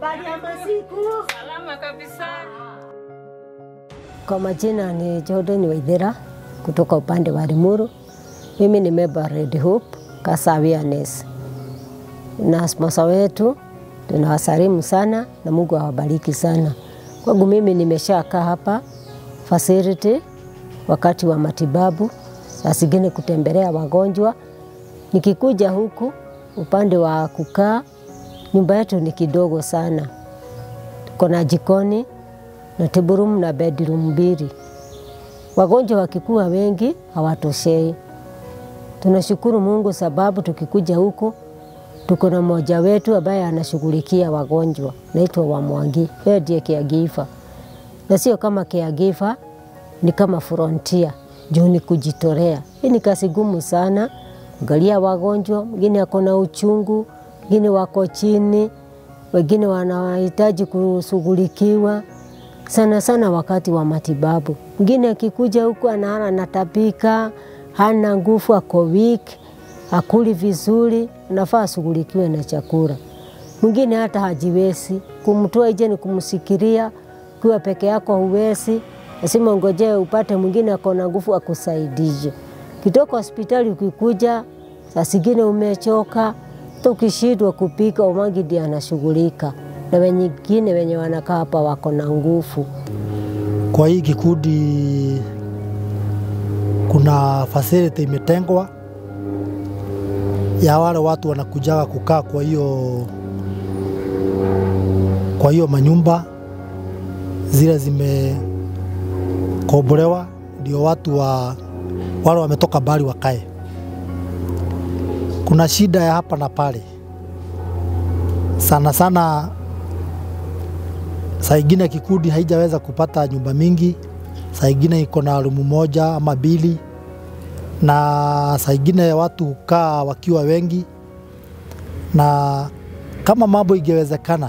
Habari ya masiku? Salama kabisa. Kwa majina ni Jordan Waithera kutoka upande wa Limuru. Mimi ni member Red Hope Kasa Awareness, na sponsor wetu tunawasalimu sana na Mungu awabariki sana. Kwangu mimi nimeshakaa hapa facility wakati wa matibabu, saa zingine kutembelea wagonjwa. Nikikuja huku upande wa kukaa, nyumba yetu ni kidogo sana, tuko na jikoni na table room na bedroom mbili. Wagonjwa wakikuwa wengi hawatoshei. Tunashukuru Mungu sababu tukikuja huku tuko na mmoja wetu ambaye anashughulikia wagonjwa, naitwa Wamwangi. Yeye ndiye caregiver, na sio kama caregiver, ni kama frontier juu ni kujitolea. Hii ni kazi gumu sana, kuangalia wagonjwa, mwingine ako na uchungu, wengine wako chini, wengine wanahitaji kushughulikiwa sana sana wakati wa matibabu. Mwingine akikuja huku anaana anatapika, hana nguvu, ako weak, hakuli vizuri, nafaa ashughulikiwe na chakula. Mwingine hata hajiwezi kumtoa ije ni kumsikiria, ukiwa peke yako huwezi, lazima ngojee upate mwingine ako na nguvu akusaidie. Kitoka hospitali ukikuja, saa zingine umechoka, hata ukishindwa kupika, Umangi ndiye anashughulika na wengine wenye wanakaa hapa wako na nguvu. Kwa hii kikundi kuna facility imetengwa ya wale watu wanakujaga kukaa kwa hiyo kwa hiyo manyumba zile zimekombolewa, ndio watu wa wale wametoka mbali wakae. Kuna shida ya hapa na pale, sana sana saa ingine kikundi haijaweza kupata nyumba mingi, saa ingine iko na rumu moja ama mbili, na saa ingine watu hukaa wakiwa wengi, na kama mambo ingewezekana,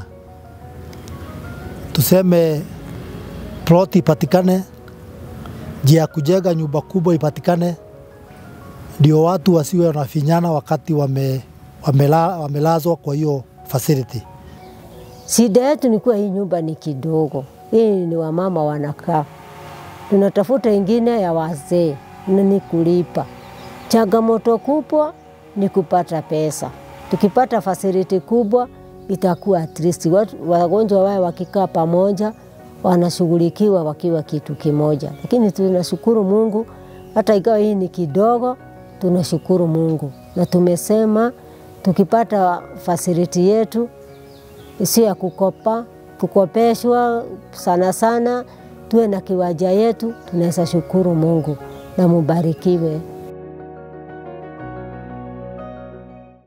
tuseme ploti ipatikane, njia ya kujenga nyumba kubwa ipatikane, ndio watu wasiwe wanafinyana wakati wame, wamela, wamelazwa kwa hiyo facility. Shida yetu ni kuwa hii nyumba ni kidogo, hii ni wamama wanakaa, tunatafuta ingine ya wazee na ni kulipa. Changamoto kubwa ni kupata pesa. Tukipata fasiliti kubwa itakuwa at least watu- wagonjwa wae wakikaa pamoja wanashughulikiwa wakiwa kitu kimoja, lakini tunashukuru Mungu, hata ikawa hii ni kidogo, tunashukuru Mungu na tumesema tukipata fasiliti yetu sio ya kukopa kukopeshwa sana sana, tuwe na kiwanja yetu, tunaweza shukuru Mungu na mubarikiwe.